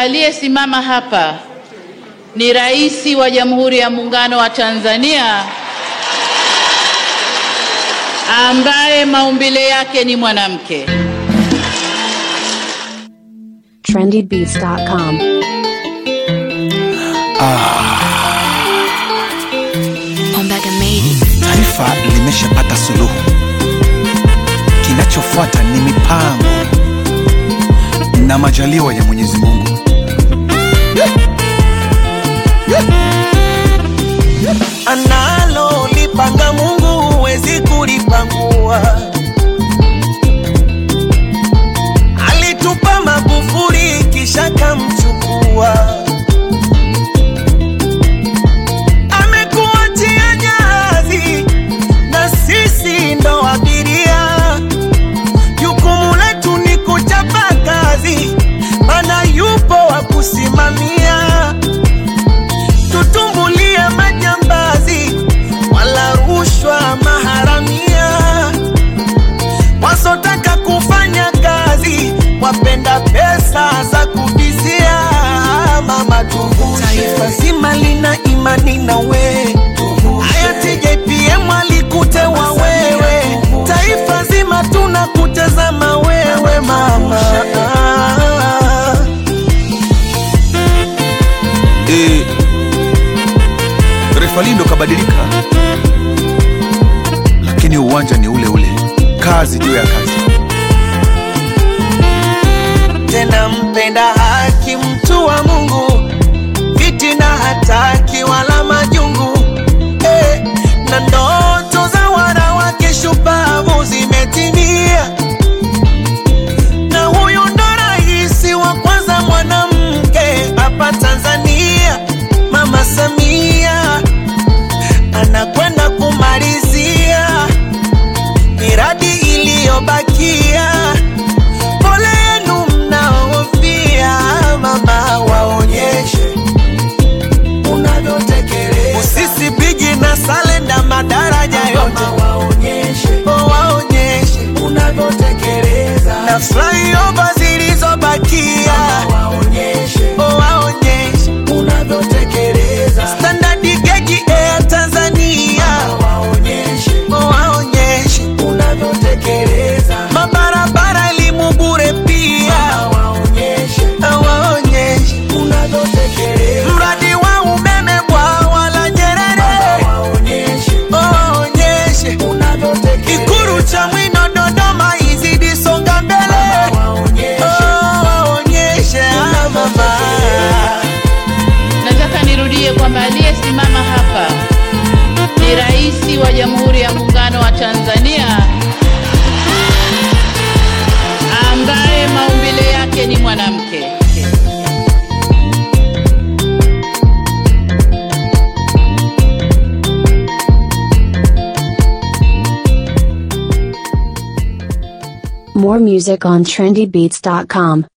aliyesimama hapa ni Rais wa Jamhuri ya Muungano wa Tanzania ambaye maumbile yake ni mwanamke. trendybeats.com. Ombaga made it. Taifa limeshapata suluhu, kinachofuata ni mipango na majaliwa ya Mwenyezi Mungu. analo lipanga Mungu huwezi kulipangua. Alitupa Magufuli kisha kamchukua, amekuachia jahazi na sisi ndo abiria. Jukumu letu ni kuchapa kazi, mana yupo wa kusimamia tutumbulie majambazi wala rushwa maharamia wasotaka kufanya kazi wapenda pesa za kubizia mama tuvushe taifa zima lina imani na we hayati JPM alikutewa wewe taifa zima tunakutazama wewe mama E, refa lindo kabadilika, lakini uwanja ni ule ule, kazi juu ya kazi. tena mpenda haki, mtu wa Mungu, fitina hataki wala majungu eh, na ndoto za wanawake shupavu zimetimia, na huyu ndo rais wa kwanza mwanamke hapa Tanzania, Mama Samia anakwenda kumalizia miradi iliyobakia pole yenu mnaofia, mama waonyeshe unavyotekeleza. Usisi bigi na salenda madaraja yote waonyeshe, oh, waonyeshe unavyotekeleza. Na flyover zilizobakia waonyeshe, oh, waonyeshe unavyotekeleza. Standard gauge Air Tanzania waonyeshe, oh, waonyeshe unavyotekeleza. Mabarabara elimu bure pia waonyeshe, waonyeshe unavyotekeleza. Mradi wa umeme bwawa la Nyerere waonyeshe, waonyeshe unavyotekeleza. Ikulu cha Mwino Dodoma izidi songa mbele waonyeshe, waonyeshe ah, mama. Nataka nirudie kwamba aliyesimama hapa ni Rais wa Jamhuri ya Muungano wa Tanzania ambaye maumbile yake ni mwanamke. More music on trendybeats.com.